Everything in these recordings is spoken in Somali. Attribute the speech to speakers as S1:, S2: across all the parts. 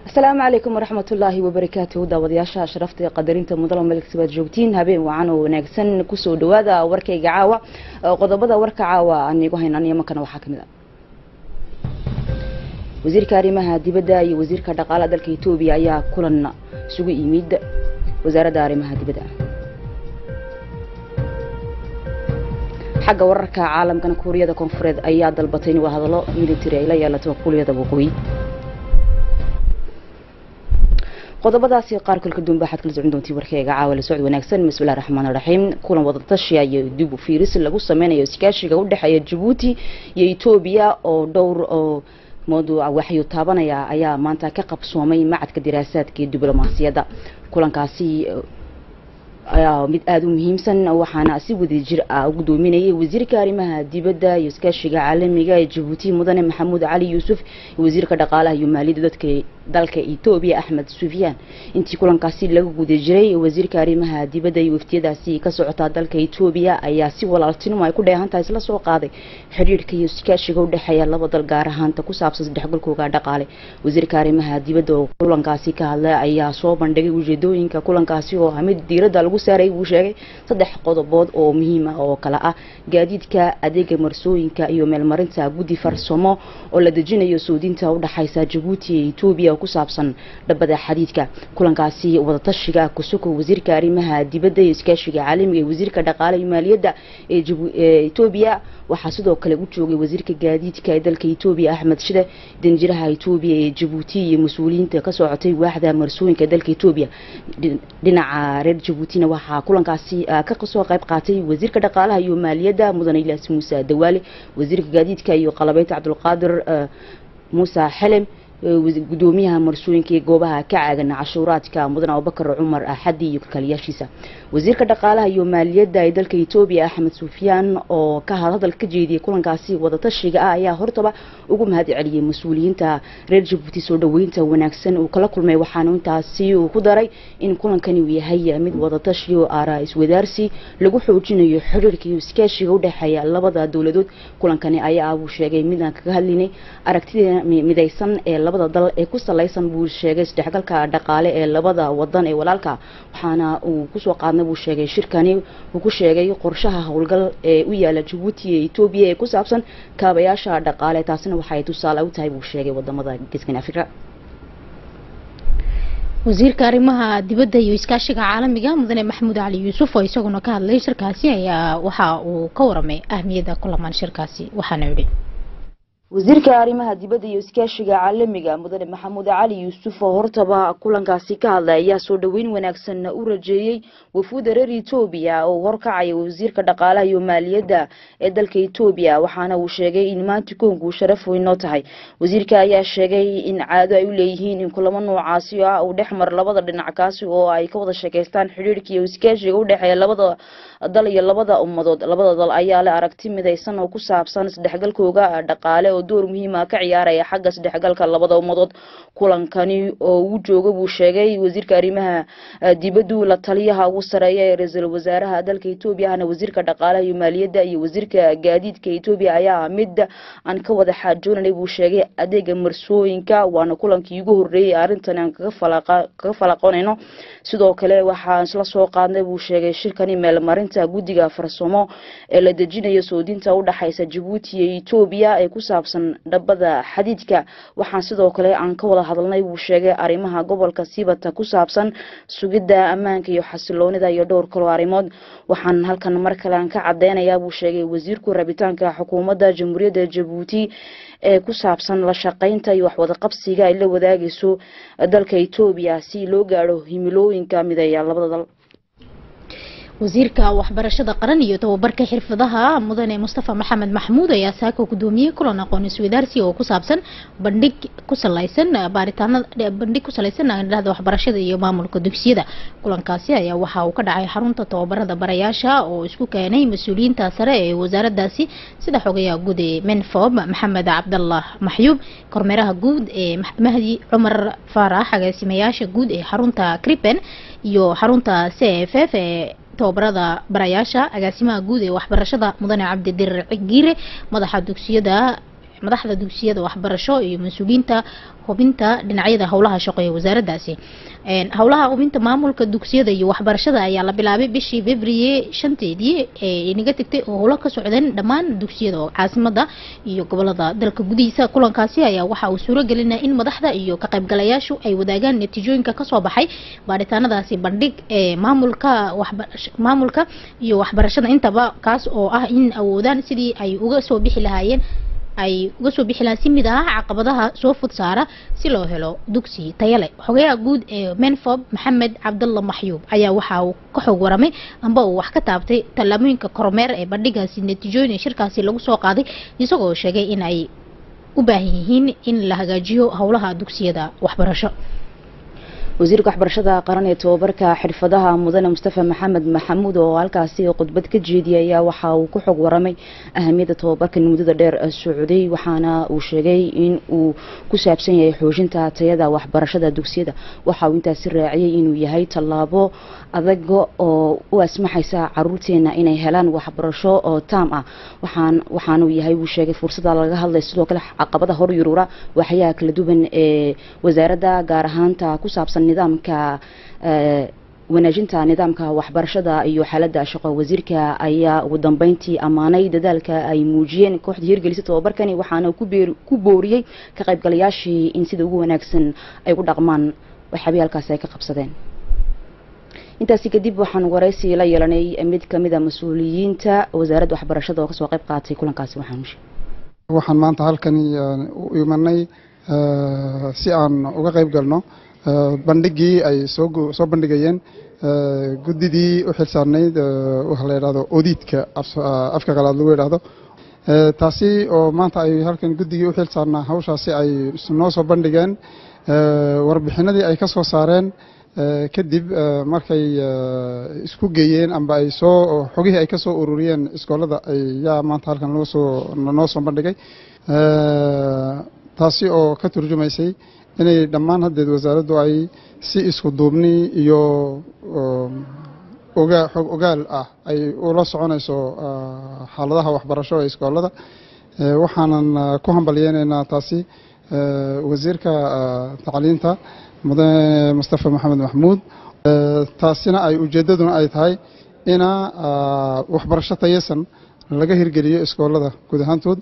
S1: asalaamu calaykum waraxmat ullaahi wabarakaatuhu daawadayaasha sharafta iyo qadarinta mudalo melksabaad joogtiin habeen wacan oo wanaagsan kusoo dhawaada warkayga caawa qodobada warka caawa aan igu haynaan yamankana waxaa kamid a wasiirka arrimaha dibadda iyo wasiirka dhaqaalaha dalka etoobiya ayaa kulan isugu yimid wasaaradda arrimaha dibadda xagga wararka caalamkana kuuriyada koonfureed ayaa dalbatay in wadahadalo military ay la yeelato kuuliyada waqooyi qodobadaasi qaar kolka duunba waxaad kala socon doontiin warkeyga caawa la socod wanaagsan bismillahi raxmaan raxiim kulan wadatashiya iyo dib u fiiris lagu sameynayo iskaashiga u dhexeeya jabuuti iyo etoobiya oo dhowr oo mawduuca waxyu taabanaya ayaa maanta ka qabsoomay macadka diraasaadka iyo diblomaasiyadda kulankaasi ayaa mid aada u muhiimsan waxaana si wadajir ah u gudoominayay wasiirka arrimaha dibadda iyo iskaashiga caalamiga ee jabuuti mudane maxamuud cali yuusuf iyo wasiirka dhaqaalaha iyo maaliyadda dadka dalka etoobiya axmed sufyaan intii kulankaasi laga guda jiray wasiirka arrimaha dibadda iyo waftiyadaasi ka socotaa dalka etoobiya ayaa si walaaltinimo ay ku dheehantahay isla soo qaaday xidhiirhka iyo iskaashiga udhexeeya laba dal gaar ahaanta ku saabsan saddexgalkooga dhaqaale wasiirka arrimaha dibadda oo kulankaasi ka hadlay ayaa soo bandhigay ujeedooyinka kulankaasi oo ah mid diiradda lagu saaray buu sheegay saddex qodobood oo muhiim ah oo kale ah gaadiidka adeega marsooyinka iyo meelmarinta guddi farsamo oo la dejinayo soodinta udhexaysa jabuuti iyo etoobiya ku saabsan dhabada xadiidka kulankaasi wadatashiga kusuko wasiirka arrimaha dibadda iyo iskaashiga caalamiga ee wasiirka dhaqaale iyo maaliyadda ee etoobiya waxaa sidoo kale u joogay wasiirka gaadiidka ee dalka etoobiya axmed shide danjiraha etoobiya ee jabuuti iyo mas-uuliyiinta ka socotay waaxda marsooyinka dalka etoobiya dhinaca reer jabuutina waxaa kulankaasi ka soo qayb qaatay wasiirka dhaqaalaha iyo maaliyadda mudane ilaas muuse dawaale wasiirka gaadiidka iyo qalabeynta cabdulqaadir muuse xelem gudoomiyaha marsooyinka iyo goobaha ka caagan cashuuraadka mudan abubakar cumar axadi iyo kalkaaliyaashiisa wasiirka dhaqaalaha iyo maaliyadda ee dalka etoobiya axmed sufyaan oo ka hadal ka jeediyey kulankaasi wadatashiga ah ayaa hortaba ugu mahad celiyey mas-uuliyiinta reer jabuuti soo dhaweynta wanaagsan uu kala kulmay waxaana intaasi uu ku daray in kulankani uu yahay mid wadatashi oo aaraa iswadaarsi lagu xoojinayo xiriirka iyo iskaashiga udhexeeya labada dowladood kulankani ayaa buu sheegay mid aan kaga hadlinay aragtida midaysan ee labada dal ee ku salaysan buu sheegay isdhexgalka dhaqaale ee labada wadan ee walaalka waxaana uu kusoo qaadnay buu sheegay shirkani uu ku sheegay qorshaha howlgal ee u yaala jabuuti iyo etoobiya ee ku saabsan kaabayaasha dhaqaale taasina waxay tusaale u tahay buu sheegay wadamada geeskan afrika
S2: wasiirka arrimaha dibadda iyo iskaashiga caalamiga mudane maxamuud cali yuusuf oo isaguna ka hadlay shirkaasi ayaa waxa uu ka waramay ahmiyadda kulamaan shirkaasi waxaana yidhi
S1: wasiirka arrimaha dibadda iyo iskaashiga caalamiga mudane maxamuud cali yuusuf oo hortaba kulankaasi ka hadlay ayaa soo dhaweyn wanaagsan u rajeeyey wafuuda reer etoobiya oo horkacaya wasiirka dhaqaalaha iyo maaliyadda ee dalka etoobiya waxaana uu sheegay in maanta koonku sharaf weyn noo tahay wasiirka ayaa sheegay in caado ay u leeyihiin in kulamo noocaasi ah uu dhex mar labada dhinac kaasi oo ay ka wada sheekaystaan xidhiirhka iyo iskaashiga u dhexeeya labada dal iyo labada ummadood labada dal ayaa leh aragti midaysan oo ku saabsan isdhexgalkooga dhaqaale oo door muhiima ka ciyaaraya xagga isdhexgalka labada ummadood kulankani oo uu jooga buu sheegay wasiirka arrimaha dibaddu la taliyaha ugu sareeya ee ra-iisul wasaaraha dalka etoobiya ahna wasiirka dhaqaalaha iyo maaliyadda iyo wasiirka gaadiidka etoobiya ayaa mid aan ka wada xaajoonanay buu sheegay adeega marsooyinka waana kulankii ugu horreeyay arrintan aan kaga falaqonayno sidoo kale waxaan isla soo qaadnay buu sheegay shirkani meelmarinta guddiga farsamo ee la dejinayo soodinta udhexaysa jabuuti iyo etoobiya ee ku saabsan dhabada xadiidka waxaan sidoo kale aan ka wada hadalnay buu sheegay arrimaha gobolka sibata ku saabsan sugidda ammaanka iyo xasiloonida iyo dhowr kaloo arrimood waxaan halkan mar kale aan ka cadeynayaa buu sheegay wasiirku rabitaanka xukuumadda jamhuuriyadda jabuuti ee ku saabsan la shaqaynta iyo waxwadaqabsiga ay la wadaagayso dalka etoobiya si loo gaadho himilooyinka mideeya labada dal
S2: wasiirka waxbarashada qaran iyo tababarka xirfadaha mudane mustafa maxamed maxmuud ayaa saaka gudoomiyey kulan aqoon iswadaarsi oo ku saabsan bandhig ku salaysan baaritaanada bandhig ku salaysan dhahda waxbarashada iyo maamulka dugsiyada kulankaasi ayaa waxa uu ka dhacay xarunta tababarada barayaasha oo isku keenay mas-uuliyiinta sare ee wasaaradaasi sida xogayaha guud ee menfob maxamed cabdallah maxyuub kormeeraha guud ee mahdi cumar faarax agaasimayaasha guud ee xarunta cripen iyo xarunta c f f ee tababarada barayaasha agaasimaha guud ee waxbarashada mudane cabdidirir giire madaxa dugsiyada madaxda dugsiyada waxbarasho iyo mas-uuliyiinta hubinta dhinacyada howlaha shaqo ee wasaaraddaasi howlaha hubinta maamulka dugsiyada iyo waxbarashada ayaa la bilaabay bishii february shanteedii ee inaga tegtay oo howlo ka socdeen dhammaan dugsiyada oo caasimada iyo gobolada dalka gudihiisa kulankaasi ayaa waxa uu suuro gelinaya in madaxda iyo ka qaybgalayaashu ay wadaagaan natiijooyinka kasoo baxay baaritaanadaasi bandhig ee maamulka maamulka iyo waxbarashada intaba kaas oo ah in awoodaan sidii ay uga soo bixi lahaayeen ay uga soo bixi lahaan si mid ah caqabadaha soo fud saara si loo helo dugsi tayale xogayaha guud ee menfob maxamed cabdalla maxyuub ayaa waxa uu ka xog waramay amba uu wax ka taabtay tallaabooyinka kormeer ee bandhigaasi natiijooyin ee shirkaasi lagu soo qaaday isagoo sheegay in ay u baahan yihiin in la hagaajiyo howlaha dugsiyada waxbarasho
S1: wasiirka waxbarashada qaran ee tobabarka xirfadaha mudane mustafa maxamed maxamuud oo halkaasi khudbad ka jeediyay ayaa waxa uu ku xog waramay ahamiyadda tobabarkan muddada dheer socday waxaana uu sheegay in uu ku saabsan yahay xoojinta tayada waxbarashada dugsiyada waxa uu intaasi raaciyay inuu yahay tallaabo adag oo u asmaxaysa caruurteena inay helaan waxbarasho oo taam ah waxaan waxaanuu yahay wuu sheegay fursada laga hadlay sidoo kale caqabada hor yuruura waxyaha kala duwan ee wasaaradda gaar ahaanta ku saabsan nidaamka wanaajinta nidaamka waxbarashada iyo xaaladda shaqo wasiirka ayaa ugu dambeyntii ammaanay dadaalka ay muujiyeen kooxda hirgelisa tobabarkani waxaana ku booriyey ka qaybgalayaashii in sida ugu wanaagsan ay ku dhaqmaan waxyaabihii halkaasi ay ka qabsadeen intaasi kadib waxaan waraysi la yeelanay mid kamid a mas-uuliyiinta wasaaradda waxbarashada oo kasoo qayb qaatay kulankaasi waxaan
S3: waxaan maanta halkani u imanay si aan uga qayb galno bandhigii ay soo soo bandhigayeen guddidii u xilsaarnayd waxa la yidhahdo odiidka afka qalaad lagu yidhaahdo taasi oo maanta ay halkan guddigii u xilsaarnaa hawshaasi ay noo soo bandhigeen warbixinadii ay ka soo saareen kadib markay isku geeyeen amba ay soo xogihii ay ka soo ururiyeen iskoolada ayaa maanta halkan loo soo noo soo bandhigay taasi oo ka turjumaysay inay dhammaan haddeed wasaaraddu ay si isku duubni iyo ogaa xog ogaal ah ay ula soconayso xaaladaha waxbarasho ee iskoolada waxaanan ku hambalyeynaynaa taasi wasiirka tacliinta mudane mustafa maxamed maxmuud taasina ay ujeeddaduna ay tahay ina waxbarasho tayasan laga hirgeliyo iskoolada guud ahaantood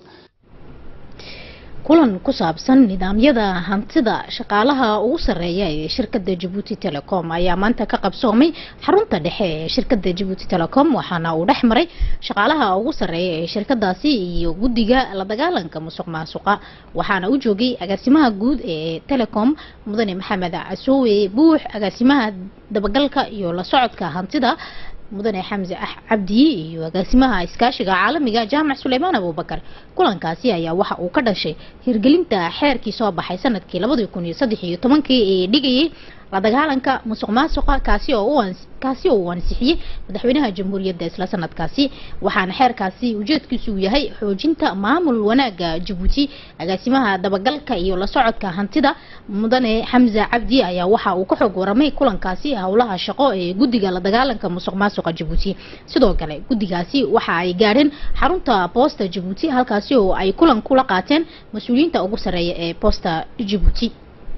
S2: kulan ku saabsan nidaamyada hantida shaqaalaha ugu sareeya ee shirkada jabuuti telecom ayaa maanta ka qabsoomay xarunta dhexe ee shirkada jabuuti telecom waxaana uu dhex maray shaqaalaha ugu sareeya ee shirkadaasi iyo guddiga la dagaalanka musuq maasuqa waxaana u joogay agaasimaha guud ee telecom mudane maxamed casoowe buux agaasimaha dabagalka iyo la socodka hantida mudane xamse cabdi iyo agaasimaha iskaashiga caalamiga jaamac suleymaan abubakar kulankaasi ayaa waxa uu ka dhashay hirgelinta xeerkii soo baxay sanadkii labadii kun iyo saddex iyo tobankii ee dhigayay la dagaalanka musuq maasuqa kaasi oo u kaasi oo uu ansixiyey madaxweynaha jamhuuriyadda isla sanadkaasi waxaana xeerkaasi ujeedkiisu uu yahay xoojinta maamul wanaaga jabuuti agaasimaha dabagalka iyo la socodka hantida mudane xamse cabdi ayaa waxa uu ka xog waramay kulankaasi howlaha shaqo ee guddiga la dagaalanka musuq maasuqa jabuuti sidoo kale guddigaasi waxa ay gaadheen xarunta boosta jabuuti halkaasi oo ay kulan kula qaateen mas-uuliyiinta ugu sareeya ee boosta jabuuti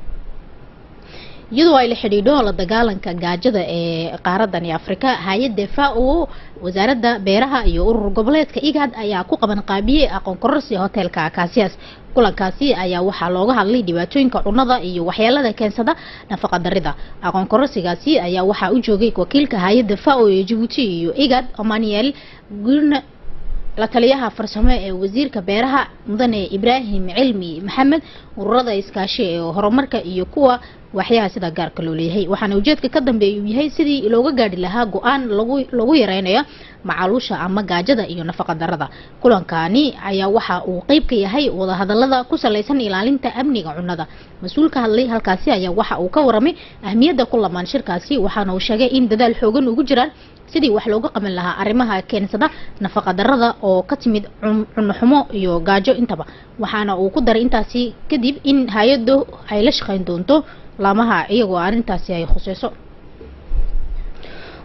S2: iyadoo ay la xidhiidho la dagaalanka gaajada ee qaaradani afrika hay-adda fao wasaaradda beeraha iyo urur goboleedka igad ayaa ku qaban qaabiyey aqoon kororsi hoteelka kaasiyaas kulankaasi ayaa waxaa looga hadlay dhibaatooyinka cunnada iyo waxyeelada keensada nafaqa darida aqoon kororsigaasi ayaa waxaa u joogay wakiilka hay-adda fao ee jabuuti iyo igad omaniel gurna la taliyaha farsamo ee wasiirka beeraha mudane ibraahim cilmi maxamed ururada iskaashi ee horumarka iyo kuwa waxyaha sida gaarka loo leeyahay waxaana ujeedka ka dambeeya uu yahay sidii looga gaadhi lahaa go-aan lagu lagu yareynayo macaluusha ama gaajada iyo nafaqa darada kulankani ayaa waxa uu qeyb ka yahay wadahadalada ku salaysan ilaalinta amniga cunnada mas-uul ka hadlay halkaasi ayaa waxa uu ka waramay ahmiyadda ku lamaan shirkaasi waxaana uu sheegay in dadaal xoogan ugu jiraan sidii wax looga qaban lahaa arrimaha keensada nafaqa darada oo ka timid cunno xumo iyo gaajo intaba waxaana uu ku daray intaasi kadib in hay-addu ay la shaqeyn doonto laamaha iyagoo arrintaasi ay khuseyso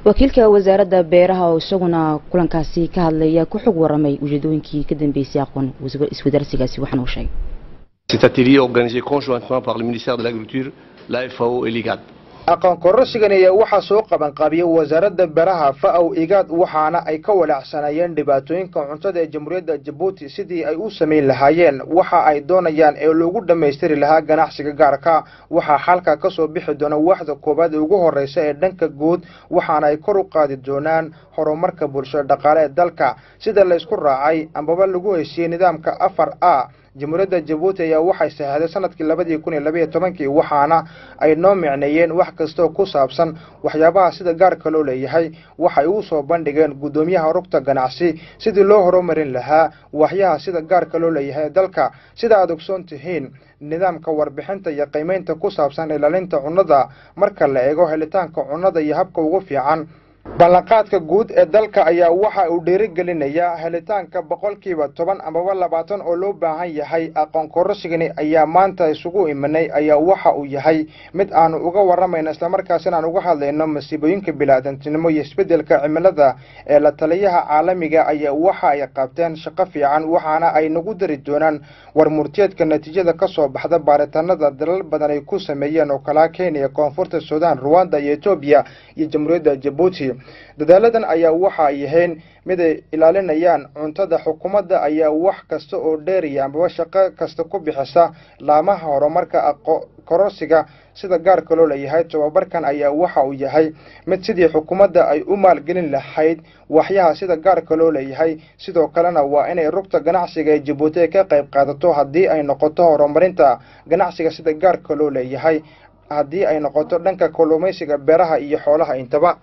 S1: wakiilka wasaaradda beeraha oo isaguna kulankaasi ka hadlaya ku xog waramay ujeedooyinkii ka dambeysay aqoon iswadarsigaasi waxaana uu sheegay
S4: Cet atelier organisé conjointement par le ministère de l'Agriculture, la FAO et l'IGAD.
S5: aqoon kororsigani ayaa waxaa soo qabanqaabiyey wasaaradda beeraha fa-ow igaad waxaana ay ka walaacsanayeen dhibaatooyinka cuntada ee jamhuuriyadda jabuuti sidii ay u samayn lahaayeen waxa ay doonayaan ee loogu dhammaystiri lahaa ganacsiga gaarka waxaa xalka ka soo bixi doona waaxda koowaad ee ugu horreysa ee dhanka guud waxaana ay kor u qaadi doonaan horumarka bulshada dhaqaale ee dalka sida laysku raacay ambaba lagu heshiiyey nidaamka afar a jamhuuriyadda jabuuti ayaa waxay saxeexday sanadkii labadii kun iyo labaiyo tobankii waxaana ay noo micneeyeen wax kastaoo ku saabsan waxyaabaha sida gaarka loo leeyahay waxay u soo bandhigeen guddoomiyaha rugta ganacsi sidii loo horumarin lahaa waxyaha sida gaarka loo leeyahay dalka sida aad ogsoon tihiin nidaamka warbixinta iyo qiimeynta ku saabsan ilaalinta cunnada marka la eego helitaanka cunnada iyo habka ugu fiican ballanqaadka guud ee dalka ayaa waxa uu dhiirigelinayaa helitaanka boqolkiiba toban amaba labaatan oo loo baahan yahay aqoon kororsigani ayaa maanta isugu imanay ayaa waxa uu yahay mid aanu uga waramayno islamarkaasina aan uga hadlayno masiibooyinka bilaadantinimo iyo isbeddelka cimilada ee la taliyaha caalamiga ayaa waxa ay qabteen shaqo fiican waxaana ay nagu dari doonaan war murtiyeedka natiijada ka soo baxda baaritaanada dalal badan ay ku sameeyeen oo kalaa kenya koonfurta suudaan ruwanda iyo etoobiya iyo jamhuuriyadda jabuuti dadaaladan ayaa waxa ay yahayn mid ay ilaalinayaan cuntada xukuumadda ayaa wax kasta oo dheeriya amaba shaqo kasta ku bixisa laamaha horumarka aqo kororsiga sida gaarka loo leeyahay tobabarkan ayaa waxa uu yahay mid sidii xukuumadda ay u maalgelin lahayd waxyaha sida gaarka loo leeyahay sidoo kalena waa inay rugta ganacsiga ee jabuuti ay ka qayb qaadato haddii ay noqoto horumarinta ganacsiga sida gaarka loo leeyahay haddii ay noqoto dhanka kalluumaysiga beeraha iyo xoolaha intaba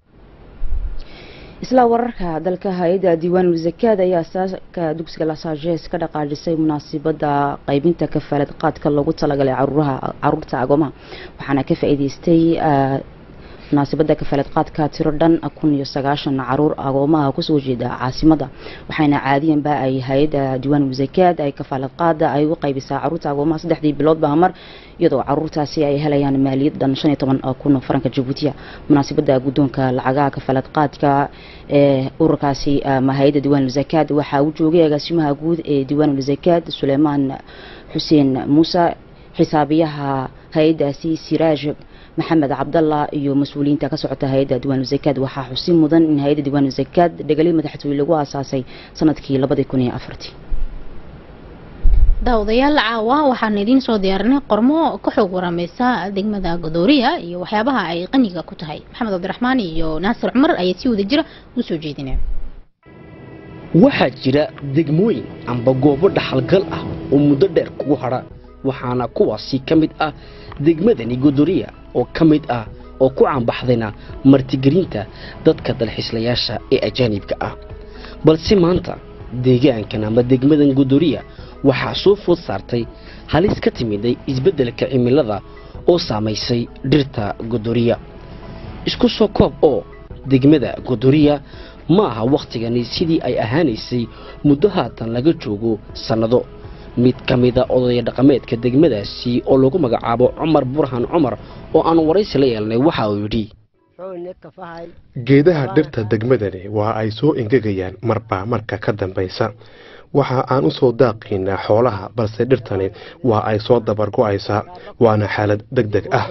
S1: isla wararka dalka hay-adda diiwaanul zakaad ayaa asaaka dugsiga lasages ka dhaqaajisay munaasibada qaybinta kafaalad qaadka loogu talagalay caruuraha caruurta agoomaha waxaana ka faa-iideystay munaasibada kafaalad qaadka tiro dhan kun iyo sagaashan caruur agoomaha kusoo jeeda caasimada waxaana caadiyanba ay hay-adda diiwaanul zakaad ay kafaalad qaada ay u qaybisaa caruurta agoomaha saddexdii biloodba mar iyadoo caruurtaasi ay helayaan maaliyad dhan shan iyo toban kun faranka jabuutiya munaasibada guddoonka lacagaha kafaalad qaadka ee ururkaasi ama hay-adda diiwaanul zakaad waxaa u joogay agaasimaha guud ee diiwaanul zakaad suleymaan xuseen muuse xisaabiyaha hay-addaasi siraaj maxamed cabdallah iyo mas-uuliyiinta ka socota hay-adda diiwaanul zakaad waxaa xusin mudan in hay-adda diiwaanul zakaad dhegalay madaxtooye lagu aasaasay sanadkii labadii kun iyo afartii
S2: daawadayaal caawa waxaan idiin soo diyaarinay qormo ka xoog warameysa degmada godooriya iyo waxyaabaha ay qaniga ku tahay maxamed cabdiraxmaan iyo naasir cumar ayaa si wada jira u soo jeedinaya
S6: waxaa jira degmooyin amba goobo dhaxalgal ah oo muddo dheer kugu hadha waxaana kuwaasi ka mid ah degmadani godoriya oo ka mid ah oo ku caanbaxdayna martigelinta dadka dalxiislayaasha ee ajaanibka ah balse maanta deegaankan ama degmadan godoriya waxaa soo food saartay halis ka timiday isbeddelka cimilada oo saamaysay dhirta godoriya isku soo koob oo degmada godoriya ma aha wakhtigani sidii ay ahaanaysay muddo haatan laga joogo sannado mid ka mida odaya dhaqameedka degmadaasi oo lagu magacaabo cumar burhan cumar oo aan waraysi la yeelnay waxa uu yidhi
S7: geedaha dhirta degmadani waa ay soo engegayaan marba marka ka dambaysa waxa aan u soo daaqaynaa xoolaha balse dhirtani waa ay soo dabargo'aysaa waana xaalad deg deg ah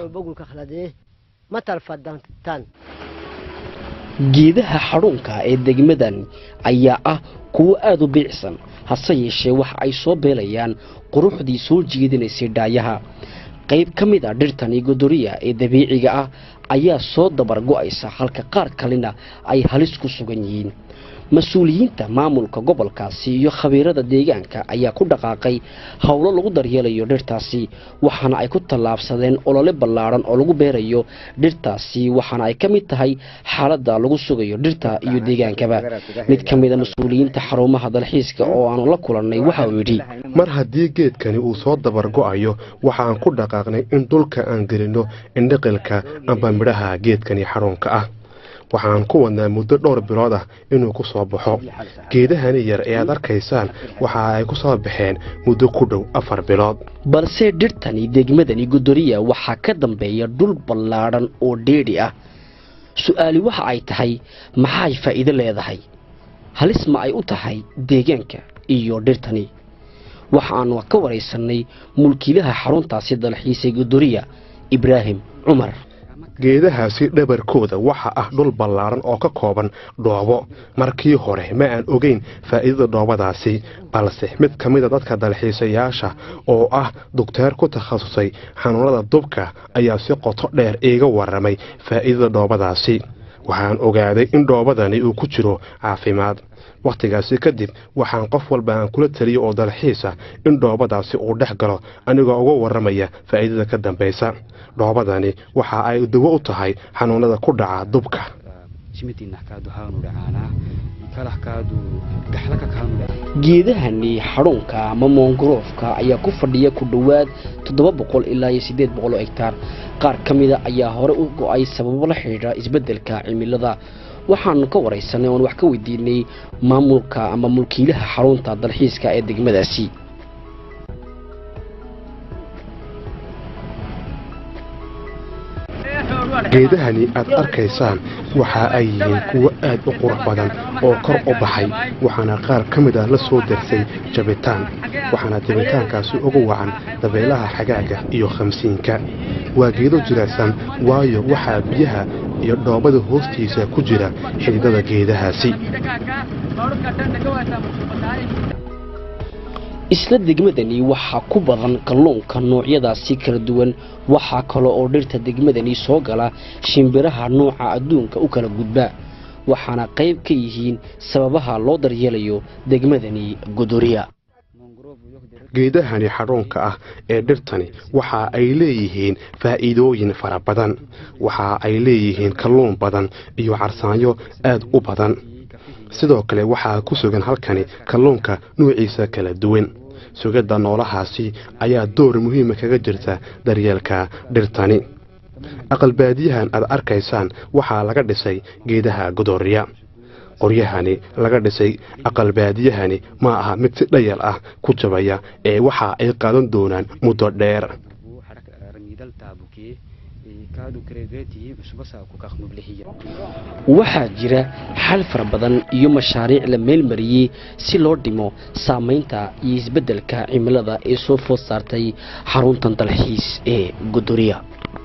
S6: geedaha xadhuunka ee degmadan ayaa ah kuwo aada u biicsan hase yeeshee waxa ay soo beelayaan quruxdii soo jeedinaysay dhaayaha qayb ka mid a dhirtani godoriya ee dabiiciga ah ayaa soo dabargo'aysa halka qaar kalena ay halis ku sugan yihiin mas-uuliyiinta maamulka gobolkaasi iyo khabiirada deegaanka ayaa ku dhaqaaqay howlo lagu daryeelayo dhirtaasi waxaana ay ku tallaabsadeen olole ballaadhan oo lagu beerayo dhirtaasi waxaana ay ka mid tahay xaaladda lagu sugayo dhirta iyo deegaankaba mid ka mida mas-uuliyiinta xarumaha dalxiiska oo aanu la kulannay waxa uu yidhi
S7: mar haddii geedkani uu soo dabargo'ayo waxaan ku dhaqaaqnay in dhulka aan gelinno indhiqilka amba midhaha geedkani xarunka ah waxaan ku wadnaa muddo dhowr bilood ah inuu ku soo baxo geedahani yar ee aad arkaysaan waxa ay ku soo baxeen muddo ku dhow afar bilood
S6: balse dhirtani degmadani godoriya waxaa ka dambeeya dhul ballaadhan oo dheedhi ah su-aali waxa ay tahay maxay faa'iido leedahay halis ma ay u tahay deegaanka iyo dhirtani waxaanu ka waraysanay mulkiilaha xaruntaasi dalxiisay godoriya ibraahim cumar
S7: geedahaasi dhabarkooda waxa ah dhul ballaaran oo ka kooban dhoobo markii hore ma aan ogeyn faa'iidada dhoobadaasi balse mid ka mida dadka dalxiisayaasha oo ah dugteer ku takhasusay xanuunada dubka ayaa si qoto dheer iiga warramay faa'iidada dhoobadaasi waxaan ogaaday in dhoobadani uu ku jiro caafimaad wakhtigaasi kadib waxaan qof walba aan kula taliyo oo dalxiisa in dhoobadaasi uu dhex galo anigoo uga warramaya faa'iidada ka dambaysa dhoobadani waxa ay dawo u tahay xanuunada ku dhaca dubka
S6: geedahani xadhuunka ama moongaroofka ayaa ku fadhiya ku dhowaad toddoba boqol ilaa iyo siddeed boqol oo hegtaar qaar ka mida ayaa hore u go-ay sababo la xidhiidha isbeddelka cimilada waxaanu ka waraysanay oon wax ka weydiinay maamulka ama mulkiilaha xarunta dalxiiska ee degmadaasi
S7: geedahani aad arkaysaan waxa ay yihiin kuwo aad u qurux badan oo kor u baxay waxaana qaar ka mid ah la soo darsay jabitaan waxaana jabitaankaasi ugu wacan dabeelaha xagaaga iyo khamsiinka waa geedo jilicsan waayo waxaa biyaha iyo dhoobada hoostiisa ku jira xididada geedahaasi
S6: isla degmadani waxaa ku badan kalluunka noocyadaasi kala duwan waxaa kale oo dhirta degmadani soo gala shimbiraha nooca adduunka u kala gudba waxaana qayb ka yihiin sababaha loo daryeelayo degmadani godoriya
S7: geedahani xadhuunka ah ee dhirtani waxa ay leeyihiin faa'iidooyin fara badan waxa ay leeyihiin kalluun badan iyo carsaanyo aad u badan sidoo kale waxaa ku sugan halkani kalluunka nuuciisa kala duwan sugidda noolahaasi ayaa door muhiima kaga jirta daryeelka dhirtani aqalbaadiyahan aad arkaysaan waxaa laga dhisay geedaha godoriya qoryahani laga dhisay aqalbaadiyahani ma aha mid si dhayal ah ku jabaya ee waxa ay qaadan doonaan muddo dheer
S6: waxaa jira xal fara badan iyo mashaariic la meelmariyey si loo dhimo saamaynta iyo isbeddelka cimilada ee soo food saartay xaruntan dalxiis ee godoriya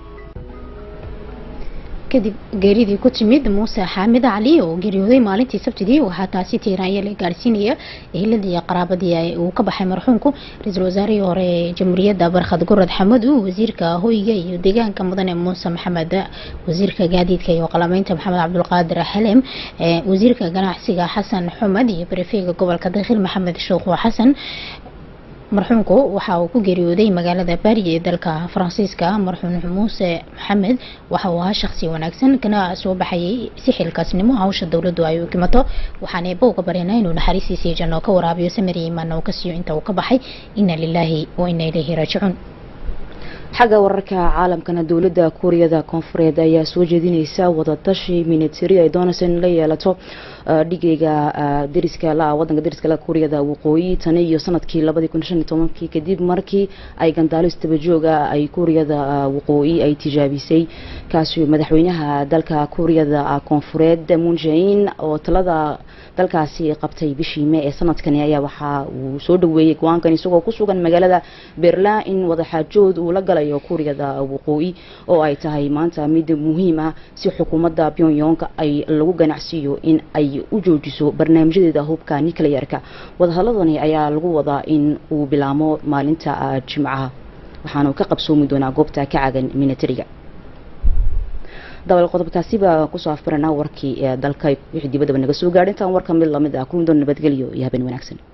S2: kadib geeridii ku timid muuse xaamid cali oo geeriyooday maalintii sabtidii waxaa taasi tiiraanya la gaarsiinaya eheladii qaraabadii uu ka baxay marxuumku ra-iisul wasaarihii hore ee jamhuuriyadda barkhad gurad xamadu wasiirka hoyga iyo deegaanka mudane muuse maxamed wasiirka gaadiidka iyo qalameynta maxamed cabdulqaadir xalem wasiirka ganacsiga xasan xumed iyo barefeega gobolka dakhil maxamed sheekhu xasan marxuumku waxa uu ku geeriyooday magaalada baari ee dalka faransiiska marxuum muuse maxamed waxa uu ahaa shakhsi wanaagsan kana soo baxayay si xilkaasnimo hawsha dowladdu ay u kimato waxaan eebba uga baryanaa inuu naxariistiisii janno ka waraabiyo samiri imaanna uu ka siiyo inta uu ka baxay ina lilaahi wa ina ilayhi raajicuun
S1: xagga wararka caalamkana dowladda kuuriyada koonfureed ayaa soo jeedineysa wadatashi minitari ay doonayso in la yeelato dhigeyga dariska la wadanka dariska la kuuriyada waqooyi tani iyo sanadkii labadii kun shan iyo tobankii kadib markii ay gandaalis dabajooga ay kuuriyada waqooyi ay tijaabisay kaasi madaxweynaha dalka kuuriyada koonfureed moon jae-in oo talada dalkaasi qabtay bishii mee ee sanadkani ayaa waxa uu soo dhaweeyey go-aankan isagoo ku sugan magaalada berlin in wadaxaajood uu la galayo kuuriyada waqooyi oo ay tahay maanta mid muhiim ah si xukuumadda pyongyong ay lagu ganacsiiyo in ay u joojiso barnaamijyadeeda hubka nuclearka wadahadladani ayaa lagu wadaa in uu bilaamo maalinta jimcaha waxaanu ka qabsoomi doonaa goobta ka cagan militariga dabal qodobkaasi baa kusoo afbaranaa warkii ee dalka wixii dibadaba naga soo gaadhay intaan warka mid lamid ah kulmi doon nabadgelyo iyo habeen wanaagsan